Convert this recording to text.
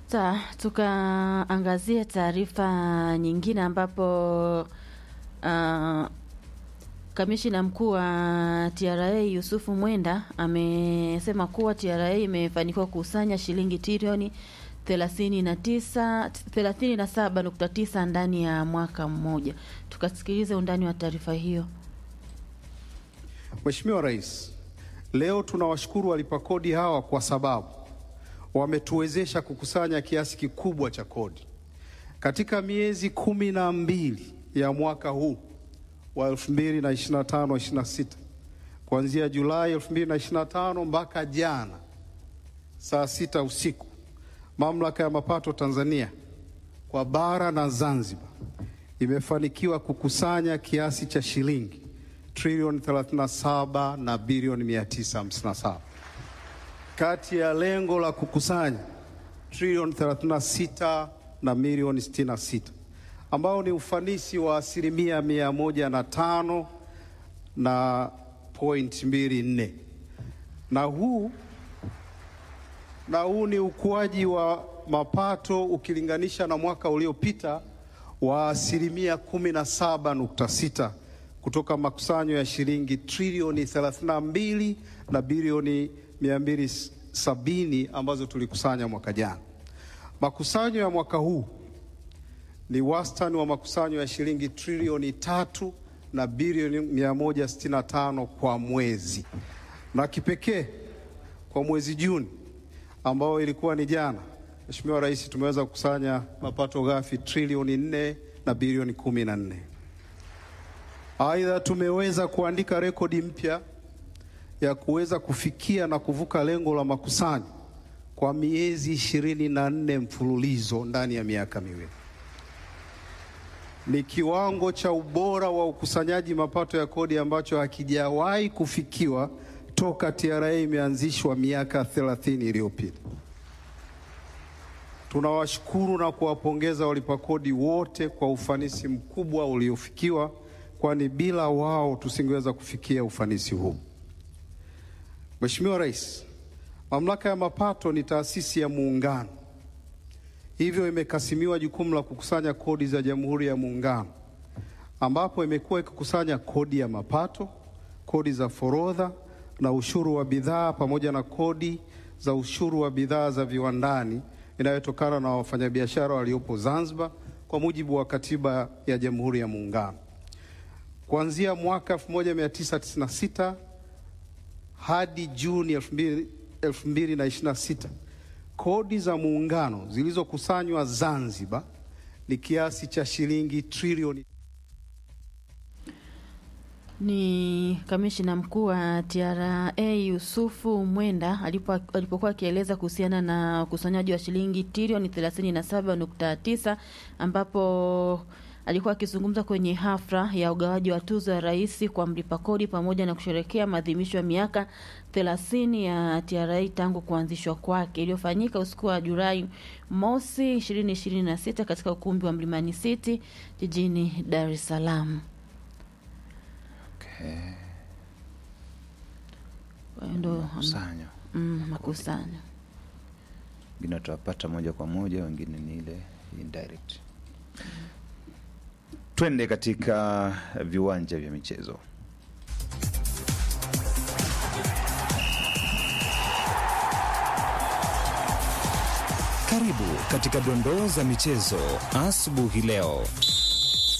Sawa, tukaangazia taarifa nyingine ambapo uh, kamishina mkuu wa TRA Yusufu Mwenda amesema kuwa TRA imefanikiwa kukusanya shilingi trilioni 39 37.9 ndani ya mwaka mmoja. Tukasikilize undani wa taarifa hiyo. Mheshimiwa Rais, leo tunawashukuru walipa kodi hawa kwa sababu wametuwezesha kukusanya kiasi kikubwa cha kodi katika miezi kumi na mbili ya mwaka huu wa 2025-26 kuanzia Julai 2025 mpaka jana saa sita usiku, Mamlaka ya Mapato Tanzania kwa bara na Zanzibar imefanikiwa kukusanya kiasi cha shilingi trilioni 37 na bilioni 957 kati ya lengo la kukusanya trilioni 36 na milioni 66 ambao ni ufanisi wa asilimia mia moja na tano na point mbili nne na huu na huu ni ukuaji wa mapato ukilinganisha na mwaka uliopita wa asilimia kumi na saba nukta sita kutoka makusanyo ya shilingi trilioni 32 na bilioni 270 ambazo tulikusanya mwaka jana. Makusanyo ya mwaka huu ni wastani wa makusanyo ya shilingi trilioni tatu na bilioni 165 kwa mwezi, na kipekee kwa mwezi Juni ambao ilikuwa ni jana, Mheshimiwa Rais, tumeweza kukusanya mapato ghafi trilioni 4 na bilioni 14. Aidha, tumeweza kuandika rekodi mpya ya kuweza kufikia na kuvuka lengo la makusanyo kwa miezi ishirini na nne mfululizo ndani ya miaka miwili. Ni kiwango cha ubora wa ukusanyaji mapato ya kodi ambacho hakijawahi kufikiwa toka TRA imeanzishwa miaka 30 iliyopita. Tunawashukuru na kuwapongeza walipa kodi wote kwa ufanisi mkubwa uliofikiwa, kwani bila wao tusingeweza kufikia ufanisi huu. Mheshimiwa Rais, Mamlaka ya Mapato ni taasisi ya Muungano, hivyo imekasimiwa jukumu la kukusanya kodi za Jamhuri ya Muungano, ambapo imekuwa ikikusanya kodi ya mapato, kodi za forodha na ushuru wa bidhaa pamoja na kodi za ushuru wa bidhaa za viwandani inayotokana na wafanyabiashara waliopo Zanzibar kwa mujibu wa Katiba ya Jamhuri ya Muungano. Kuanzia mwaka 1996 hadi Juni 2026 kodi za muungano zilizokusanywa Zanzibar ni kiasi cha shilingi trilioni Ni kamishina mkuu wa TRA Yusufu Mwenda alipo, alipokuwa akieleza kuhusiana na ukusanyaji wa shilingi trilioni 37.9 ambapo alikuwa akizungumza kwenye hafla ya ugawaji wa tuzo ya rais kwa mlipa kodi pamoja na kusherekea maadhimisho ya miaka 30 ya TRA tangu kuanzishwa kwake iliyofanyika usiku wa Julai mosi 2026 katika ukumbi wa Mlimani City jijini Dar es Salaam. Okay. Kwa hiyo ndo Makusanyo. mm, makusanyo. Wengine watawapata moja kwa moja, wengine ni ile indirect. Twende katika viwanja vya michezo. Karibu katika dondoo za michezo asubuhi leo.